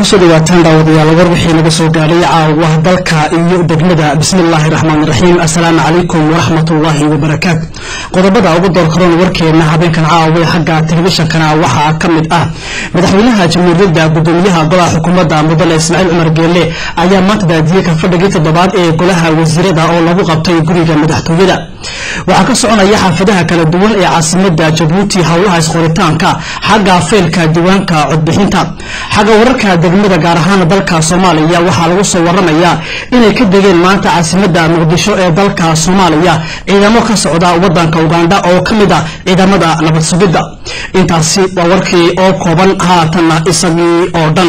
kusoo dhawaataan daawadayaal war wixii naga soo gaadhay caawa dalka iyo degmada bismillaahi raxmaan raxiim assalaamu calaykum waraxmatullaahi wabarakaatu qodobada ugu door karoon warkeena habeenkan caawa xagga telefishankana waxaa ka mid ah madaxweynaha jamhuuriyadda gudoomiyaha golaha xukuumadda mudane ismaaciil cumar geelle ayaa maanta daadiyey kalfadhigii toddobaad ee golaha wasiirada oo lagu qabtay guriga madaxtooyada waxaa ka soconaya xaafadaha kala duwan ee caasimada jabuuti howlaha isqoritaanka xagga faylka diiwaanka codbixinta xagga wararka degmada gaar ahaan dalka soomaaliya waxaa lagu soo waramayaa inay ka degeen maanta caasimada muqdisho ee dalka soomaaliya ciidamo ka socda wadanka uganda oo ka mid ah ciidamada nabad sugidda intaasi waa warkii oo kooban haatanna isagii oo dhan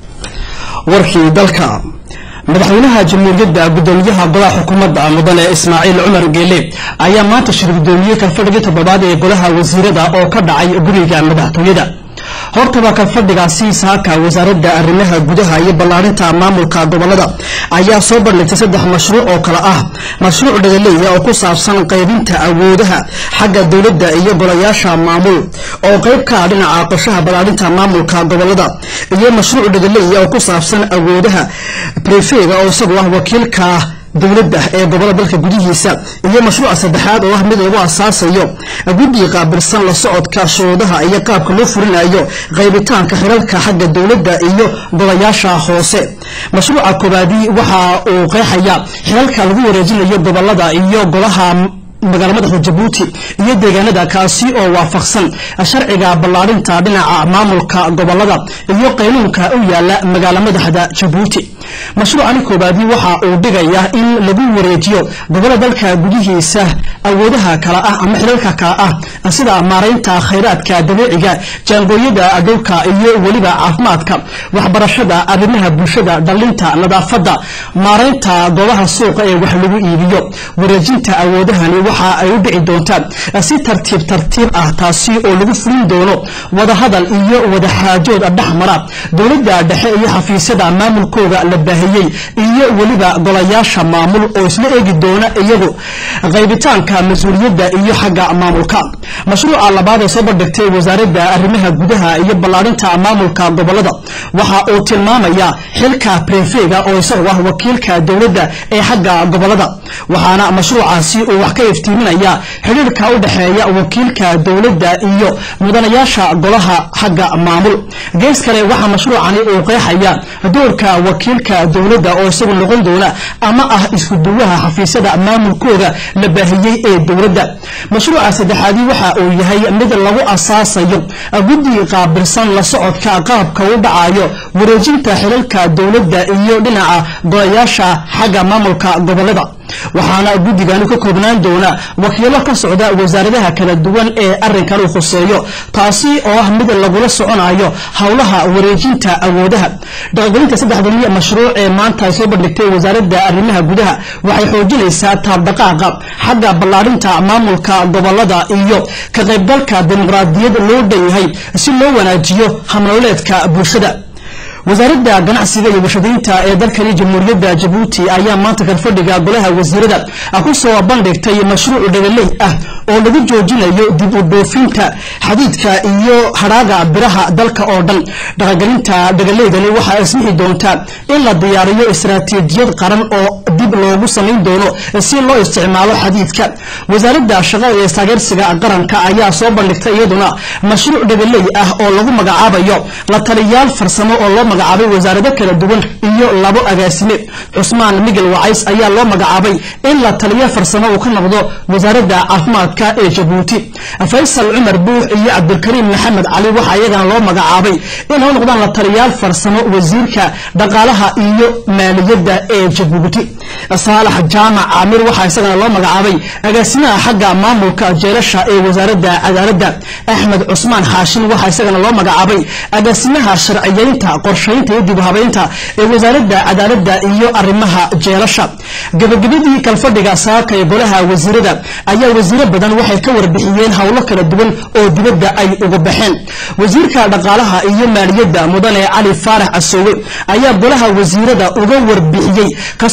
warkii dalka madaxweynaha jamhuuriyadda gudoomiyaha golaha xukuumadda mudane ismaaciil cumar geele ayaa maanta shir gudoomiyey kalfadhigii toddobaad ee golaha wasiirada oo ka dhacay guriga madaxtooyada hortaba kalfadhigaasi saaka wasaaradda arrimaha gudaha iyo ballaarinta maamulka gobolada ayaa soo bandhigtay saddex mashruuc oo kale ah mashruuc dhagaleeya oo ku saabsan qaybinta awoodaha xagga dowladda iyo golayaasha maamul oo qayb ka ah dhinaca qorshaha ballaarinta maamulka gobolada iyo mashruuc dhagaleeya oo ku saabsan awoodaha brefega oo isagu ah wakiilka dowladda ee gobolada dalka gudihiisa iyo mashruuca saddexaad oo ah mid lagu asaasayo guddiga qaabilsan la socodka shuruudaha iyo qaabka loo furinayo qaybitaanka xirarka xagga dowladda iyo golayaasha hoose mashruuca koobaadi waxa uu qeexaya xirarka lagu wareejinayo gobolada iyo golaha magaala madaxda jabuuti iyo deegaanada kaasi oo waafaqsan sharciga ballaarinta dhinaca maamulka gobolada iyo qaynuunka u yaala magaala madaxda jabuuti mashruucani koobaadi waxa uu dhigaya in lagu wareejiyo gobolada dalka gudihiisa awoodaha kala ah ama xilaalka kala ah sida maaraynta khayraadka dabiiciga jaangooyada dhulka iyo weliba caafimaadka waxbarashada arrimaha bulshada dhalinta nadaafada maaraynta goobaha suuqa ee wax lagu iibiyo wareejinta awoodahani waxa ay u dhici doontaan si tartiib tartiib ah taasi oo lagu fulin doono wadahadal iyo wadaxaajood dhexmara dowladda dhexe iyo xafiisyada maamulkooda la baahiyey iyo weliba golayaasha maamul oo isla eegi doona iyagu qaybitaanka mas-uuliyadda iyo xagga maamulka mashruuca labaad ee soo bandhigtay wasaaradda arrimaha gudaha iyo ballaarinta maamulka gobolada waxa uu tilmaamaya xilka brefega oo isagu ah wakiilka dowladda ee xagga gobolada waxaana mashruucaasi uu wax ka iftiiminaya xidhiirka u dhexeeya wakiilka dowladda iyo mudanayaasha golaha xagga maamul gees kale waxaa mashruucani uu qeexaya doorka wakiilka dowladda oo isagu noqon doona ama ah isku duwaha xafiisyada maamulkooda la baahiyey ee dowladda mashruuca saddexaadi waxa uu yahay mid lagu asaasayo guddi qaabilsan la socodka qaabka u dhacayo wareejinta xilalka dowladda iyo dhinaca golayaasha xagga maamulka gobolada waxaana guddigani ka koobnaan doona wakiilo ka socda wasaaradaha kala duwan ee arrinkan uu khuseeyo taasi oo ah mid lagula soconayo howlaha wareejinta awoodaha dhaqagelinta saddexdani mashruuc ee maanta ay soo bandhigtay wasaaradda arrimaha gudaha waxay xoojinaysaa taabdhaqaaqa xagga ballaarinta maamulka gobolada iyo ka qaybgalka dimuqraadiyad loo dhan yahay si loo wanaajiyo hamnoleedka bulshada wasaaradda ganacsiga iyo warshadaynta ee dalkani jamhuuriyadda jabuuti ayaa maanta kalfadhiga golaha wasiirada ku soo bandhigtay mashruuc dhagaley ah oo lagu joojinayo dib u dhoofinta xadiidka iyo hadhaaga biraha dalka oo dhan dhaqangelinta dhagaleydani waxaa ismixi doontaa in la diyaariyo istaraatiijiyad qaran oo dib loogu samayn doono si loo isticmaalo xadiidka wasaaradda shaqada iyo taageersiga qaranka ayaa soo bandhigtay iyaduna mashruuc dhagaley ah oo lagu magacaabayo la taliyaal farsamo oo loo magacaabay wasaarado kala duwan iyo labo agaasime cusmaan migel wacays ayaa loo magacaabay in la taliyo farsamo uu ka noqdo wasaaradda caafimaadka ee jabuuti faysal cumar buux iyo cabdulkariim maxamed cali waxaa iyagana loo magacaabay inay u noqdaan la taliyaal farsamo wasiirka dhaqaalaha iyo maaliyadda ee jabuuti saalax jaamac caamir waxaa isagana loo magacaabay agaasimaha xagga maamulka jeelasha ee wasaaradda cadaaladda axmed cusmaan xaashin waxaa isagana loo magacaabay agaasimaha sharciyeynta qorshaynta iyo dib u habeynta ee wasaaradda cadaaladda iyo arrimaha jeelasha gabagabadii kalfadhiga saaka ee golaha wasiirada ayaa wasiiro badan waxay ka warbixiyeen howlo kala duwan oo dibadda ay uga baxeen wasiirka dhaqaalaha iyo maaliyadda mudane cali faarax casoowe ayaa golaha wasiirada uga warbixiyey kasoo qaybgalka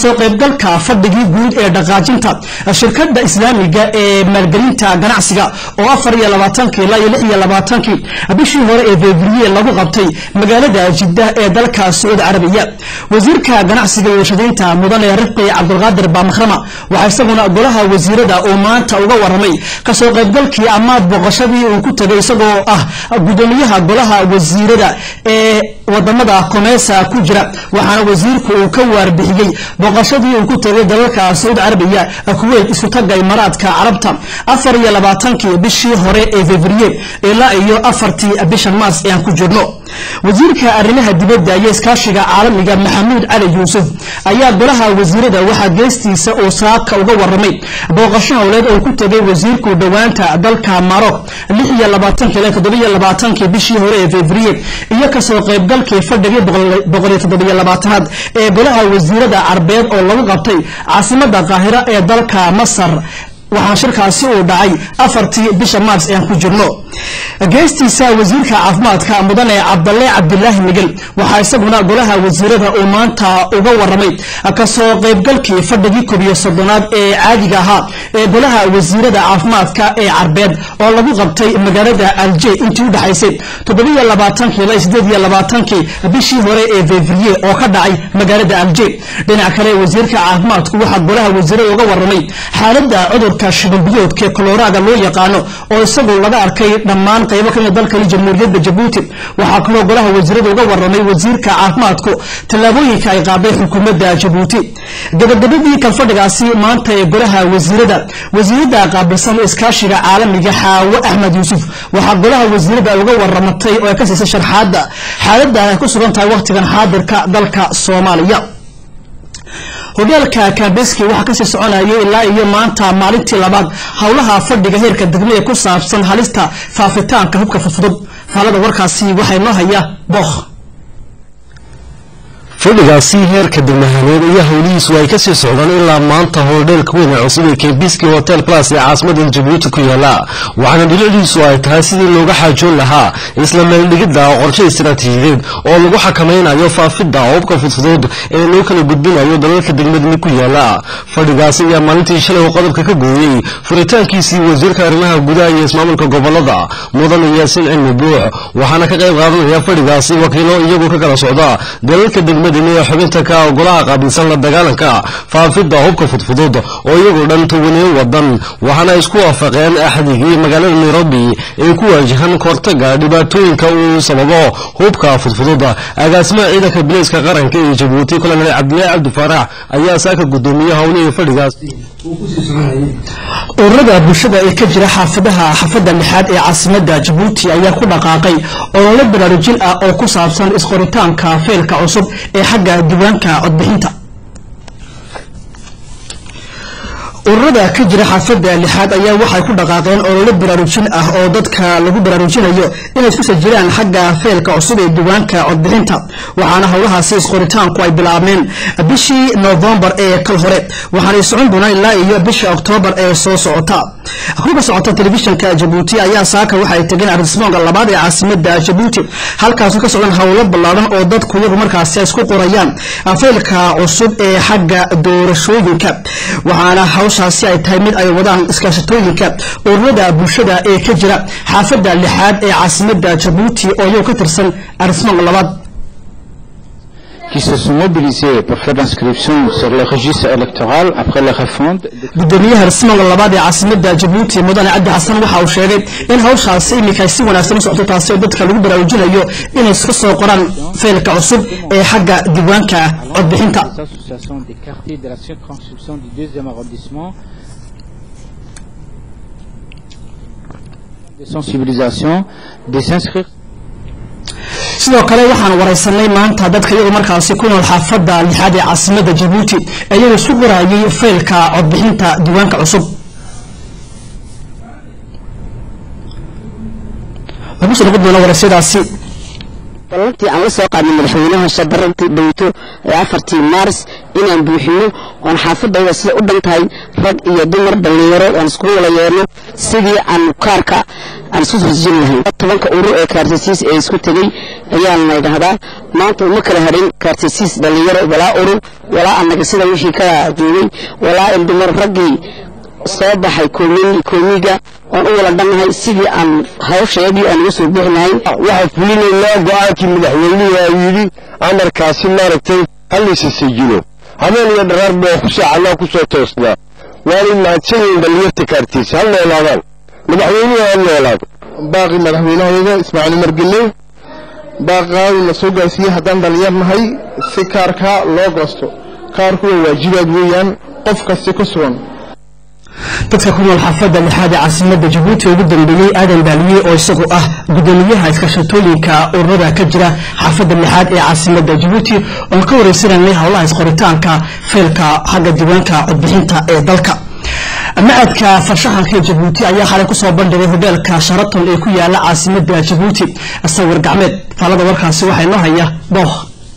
qaybgalka fadhigii guud ee dhaqaajinta shirkada islaamiga ee maalgelinta ganacsiga oo afar iyo labaatankii ilaa iyo lix iyo labaatankii bishii hore ee februye lagu qabtay magaalada jidda ee dalka sacuudi carabiya wasiirka ganacsiga iyo warshadaynta mudane rifqi cabdulqaadir baamakrama waxaa isaguna golaha wasiirada uu maanta uga waramay kasoo qaybgalkii amaad booqashadii uu ku tegay isagoo ah gudoomiyaha golaha wasiirada ee wadamada komeesa ku jira waxaana wasiirku uu ka waarbixiyey booqashadii uu ku tegay dalalka sacuudi carabiya kuweyt isku taga imaaraadka carabta afar iyo labaatankii bishii hore ee februye ilaa iyo afartii bishan maars ee aan ku jirno wasiirka arrimaha dibadda iyo iskaashiga caalamiga maxamuud cali yuusuf ayaa golaha wasiirada waxaa geestiisa uu saaka uga waramay booqasho howleed oo ku tegay wasiirku dhowaanta dalka marok lix iyo labaatankii ilaa toddobiyo labaatankii bishii hore ee februye iyo kasoo qaybgalkii fadhigii boqol iyo toddobiyo labaatanaad ee golaha wasiirada carbeed oo lagu qabtay caasimada qaahira ee dalka masar waxaa shirkaasi uu dhacay afartii bisha maars ee aan ku jirno geestiisa wasiirka caafimaadka mudane cabdalle cabdilaahi migel waxaa isaguna golaha wasiirada uu maanta uga waramay kasoo qaybgalkii fadhigii koob iyo soddonaad ee caadiga ahaa ee golaha wasiirada caafimaadka ee carbeed oo lagu qabtay magaalada alje intii u dhexaysay toddobiyo labaatankii ilaa sideed iyo labaatankii bishii hore ee fevriye oo ka dhacay magaalada alje dhinac kale wasiirka caafimaadku waxaa golaha wasiirada uga waramay xaalada cudurka shibanbiyoodka ee koloraaga loo yaqaano oo isagu laga arkay dhammaan qaybo kamid dalkani jamhuuriyadda jabuuti waxaa kaloo golaha wasiirada uga waramay wasiirka caafimaadku tallaabooyinka ay qaaday xukuumadda jabuuti gabagabadii kalfadhigaasi maanta ee golaha wasiirada wasiirada qaabilsan iskaashiga caalamiga xaawo axmed yuusuf waxaa golaha wasiirada uga waramatay oo ay ka siisay sharxaadda xaalada ay ku sugan tahay wakhtigan xaadirka dalka soomaaliya hogeelka kambeski waxaa kasii soconayay ilaa iyo maanta maalintii labaad howlaha fadhiga heerka degmo ee ku saabsan halista faafitaanka hubka fudfudud faalada warkaasi waxaa inoo haya bookh fadhigaasi heerka degmahaneed iyo howlihiisu ay kasii socdaan ilaa maanta howldheelka weyn ee cusub ee kembiski hotel plus ee caasimada jabuuti ku yaala waxaana dhiliciisu ay tahay sidii looga xaajoon lahaa isla meeldhigidda qorshe istaraatiijiyadeed oo lagu xakamaynayo faafidda hubka fudfudud ee loo kala gudbinayo dalalka degmadani ku yaala fadhigaasi ayaa maalintii shalay uu qodobka ka gooyey furitaankiisii wasiirka arrimaha gudaha iyo ismaamulka gobolada mudane yaasiin cilmi buux waxaana ka qayb qaadanaya fadhigaasi wakiilo iyagu ka kala socda dalalka degmada ee xubinta ka golaha qaabilsan la dagaalanka faafidda hubka fudfudud oo iyagoo dhan tobaneen wadan waxaana isku waafaqeen axdigii magaalada nairobi ay ku waajahan kortaga dhibaatooyinka uu sababo hubka fudfudud agaasimaha ciidanka bileyska qaranka ee jabuuti kolonel cabdilaahi cabdi faarax ayaa saaka gudoomiye howlihii fadhigaas ururada bulshada ee ka jira xaafadaha xaafada lixaad ee caasimada jabuuti ayaa ku dhaqaaqay olole baraarujin ah oo ku saabsan isqoritaanka feelka cusub ee xagga diiwaanka codbixinta ururada ka jira xaafada lixaad ayaa waxay ku dhaqaaqeen olole baraarujin ah oo dadka lagu baraarujinayo inay isku sajiraan xagga feelka cusub ee diiwaanka codbixinta waxaana howlahaasi isqoritaanku ay bilaabmeen bishii novembar ee kal hore waxaanay socon doonaan ilaa iyo bisha oktoobar ee soo socota kuka socota telefishinka jabuuti ayaa saaka waxay tageen arismoonka labaad ee caasimada jabuuti halkaasu ka socdaan howlo ballaaran oo dadku iyagu markaasi ay isku qorayaan feelka cusub ee xagga doorashooyinka waxaana hawshaasi ay tahay mid ay wadaan iskaashatooyinka ururada bulshada ee ka jira xaafada lixaad ee caasimada jabuuti oo iyagu ka tirsan arismoonka labaad qui se sont mobilisés pour faire l'inscription sur le registre électoral après la refonte. gudoomiyaha rismoonka labaad ee caasimada jabuuti mudane cabdi xasan waxa uu sheegay in hawshaasi iminka ay si wanaagsan u socoto taasi oo dadka lagu baraarujinayo inay iska soo qoraan feelka cusub ee xagga diiwaanka codbixinta Les associations des quartiers de la circonscription du deuxième arrondissement de sensibilisation des inscrits sidoo kale waxaan waraysanay maanta dadka iyagu markaasi ku nool xaafada lixaad ee caasimada jabuuti iyagu isku qorayay feelka codbixinta diiwaanka cusub lagu soo noqon doona waraysadaasi ballantii aan la soo qaadnay madaxweynaha shabarantii dhowto ee afartii maaris inaan buuxino oon xaafadayda sida u dhan tahay rag iyo dumar dhallinyaro aan isku wala yeerno sidii aan kaarka aan isu fasjin lahayn tobanka urur ee kaartasiis ee isku tegey ayaan la dhahdaa maanta uma kala harin kaartasiis dhallinyaro walaa urur walaa annaga sida wixii ka joogay walaa in dumar raggii soo baxay koomiga oon u wala dhannahay sidii aan hawsheedii aan uga soo bixi lahayn waxaan fulinaynaa go-aankii madaxweynuhu aa yidhi amarkaasi maaragtay hallaysa sajilo habeen iyo dharaar baan ku saacannaa ku soo toosnaa waanay mahadsanyihin dhallinyarta kaartiisa ha noolaadaan madaxweynuhu ha noolaado baaqi madaxweynahayaga ismaaciil margelle baaqaadi la soo gaarsiiyey haddaan dhallinyar nahay si kaarka loo goosto kaarku waa waajibaad weeyaan qof kasta ka sugan dadka ku nool xaafadda lixaad ee caasimada jabuuti ugu dambeeyey aadan baaliye oo isagu ah gudoomiyaha iskashatooyinka ururada ka jira xaafadda lixaad ee caasimada jabuuti oon ka wareysananay howlaha isqoritaanka feelka xagga diiwaanka codbixinta ee dalka macadka farshaxanka ee jabuuti ayaa xalay kusoo bandhigay hobeelka sharaton ee ku yaala caasimada jabuuti sawir gacmeed faalada warkaasi waxaa inoo haya booh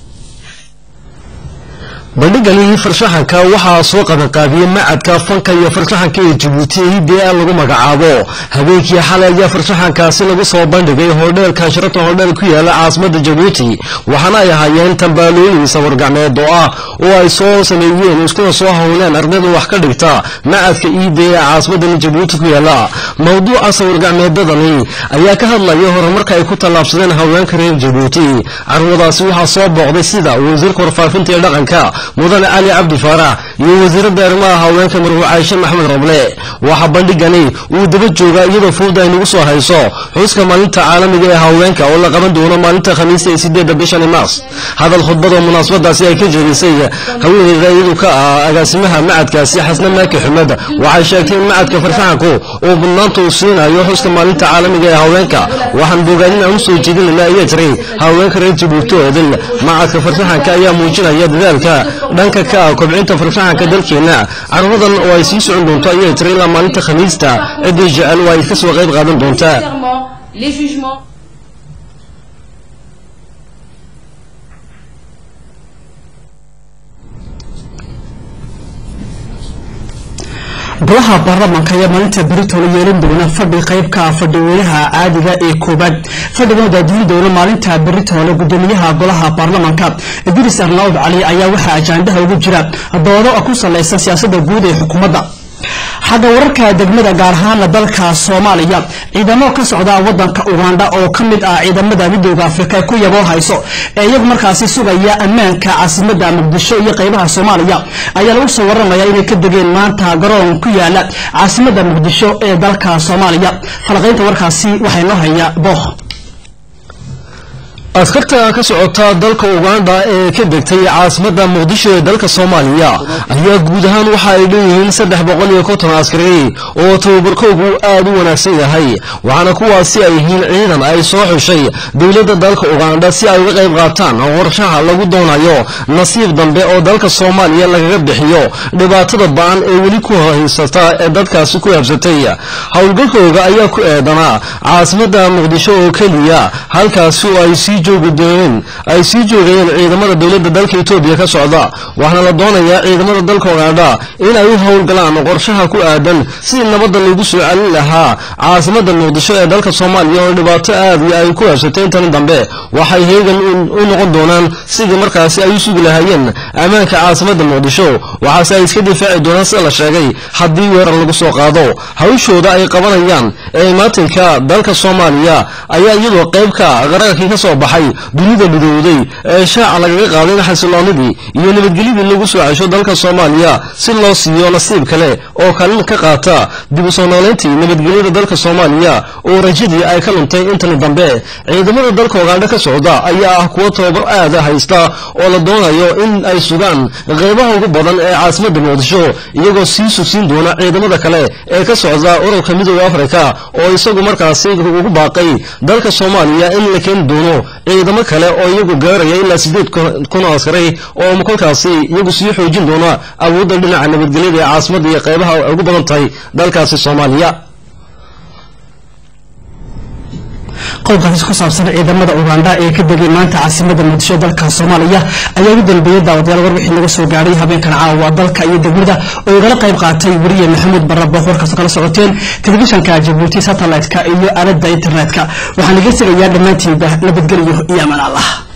bandhigani farshaxanka waxaa soo qabanqaabiyey macadka fanka iyo farshaxanka ee jabuuti hidea lagu magacaabo habeenkii xalay ayaa farshaxankaasi lagu soo bandhigay hodheelka sharaton hodheel ku yaala caasimada jabuuti waxaana ay ahaayeen tambaalooyin sawirgacmeed oo ah oo ay soo sameeyeen iskuna soo howleen ardayda wax ka dhigta macadka iide ee caasimadan jabuuti ku yaala mowduuca sawirgacmeedadani ayaa ka hadlaya horumarka ay ku tallaabsadeen haweenka reer jabuuti carwadaasi waxaa soo booqday sida wasiirka warfaafinta ee dhaqanka mudane cali cabdi faarax iyo wasiiradda arrimaha haweenka marwuu cayshe maxmed roble waxaa bandhigani uu daba joogaa iyadoo fowda ay nagu soo hayso xuska maalinta caalamiga ee haweenka oo la qaban doono maalinta khamiista ee sideedda bishani maars hadal khudbad oo munaasabadaasi ay ka jeedisay haweeneyda iyadu ka ah agaasimaha macadkaasi xasne maaki xumed waxay sheegtay in macadka farshaxanku uu mudnaanta uu siinayo xuska maalinta caalamiga ee haweenka waxaan bogaadin aan u soo jeedinayna ayaa jiray haweenka reer jabuuti oo idil macadka farshaxanka ayaa muujinaya dadaalka dhanka ka ah kobcinta farshaxanka dalkeena carwadan oo ay sii socon doonto ayay tiri ilaa maalinta khamiista ciddii jecel waa ay ka soo qayb qaadan doontaa golaha baarlamaanka ayaa maalinta berito la yeelan doona fadhi qaybka fadhiweynaha caadiga ee koobaad fadhigan daadiyin doona maalinta beritoole gudoomiyaha golaha baarlamaanka idris arnaud cali ayaa waxaa ajaandaha ugu jira doodo ku salaysan siyaasada guud ee xukuumadda xagga wararka degmada gaar ahaana dalka soomaaliya ciidamo ka socda wadanka ugandha oo ka mid ah ciidamada midooda afrika ku yaboo hayso ee iyagu markaasi sugaya ammaanka caasimada muqdisho iyo qeybaha soomaaliya ayaa lagu soo waramaya inay ka degeen maanta garoon ku yaala caasimada muqdisho ee dalka soomaaliya falaqaynta warkaasi waxaa inoo haya booh askarta ka socota dalka uganda ee ka degtay caasimada muqdisho ee dalka soomaaliya ayaa guud ahaan waxa ay leeyihiin saddex boqol iyo konton askari oo tababarkoogu aad u wanaagsan yahay waxaana kuwaasi ay yihiin ciidan ay soo xushay dowladda dalka uganda si ay uga qayb qaataan qorshaha lagu doonayo nasiib dambe oo dalka soomaaliya lagaga bixiyo dhibaatada ba-an ee weli ku haysata ee dadkaasi ku habsatay howlgalkooga ayaa ku eedanaa caasimada muqdisho oo keliya halkaasi oo ay sii joogi dooneen ay sii joogayeen ciidamada dowladda dalka etoobiya ka socda waxaana la doonayaa ciidamada dalka ugandha in ay u howlgalaan qorshaha ku aadan sidii nabadda lagu soo celin lahaa caasimada muqdisho ee dalka soomaaliya oo dhibaato aad iyo ay ku habsatay intan dambe waxay heegan u noqon doonaan sidii markaasi ay u sugi lahaayeen ammaanka caasimada muqdisho waxaase ay iska difaaci doonaan sida la sheegay haddii weerar lagu soo qaado hawshooda ay qabanayaan ee imaatinka dalka soomaaliya ayaa iyadoo qaybka qararkii ka soo baxay dunida midowday ee shaaca lagaga qaaday xasiloonidii iyo nabadgelyadii lagu soo cesho dalka soomaaliya si loo siiyo nasiib kale oo kalin ka qaata dib u soo nooleyntii nabadgelyada dalka soomaaliya oo rajadii ay ka luntay intani dambe ciidamada dalka ugandha ka socda ayaa ah kuwo tababar aada haysta oo la doonayo in ay sugaan qeybaha ugu badan ee caasimada muqdisho iyagoo sii sugsiin doona ciidamada kale ee ka socda ururka midooda afrika oo isagu markaasi ugu baaqay dalka soomaaliya in la keeni doono ciidamo kale oo iyagu gaaraya ilaa sideed kun oo askari oo kolkaasi iyagu sii xoojin doona awoodda dhinaca nabadgelyada ee caasimada iyo qeybaha ugu badan tahay dalkaasi soomaaliya qodobkaasi ku saabsan ciidamada ugandha ee ka degay maanta caasimada muqdisho dalka soomaaliya ayaa ugu dambeeyey daawadayaal warbixii naga soo gaadhay habeenkan caawa dalka iyo degmada oo igala qayb qaatay weriye maxamuud barabo warkaasoo kala socoteen telefishanka jabuuti satellite-ka iyo aalada internet-ka waxaan iga tegayaa dhammaantiinba nabadgelyo iyo amaan allah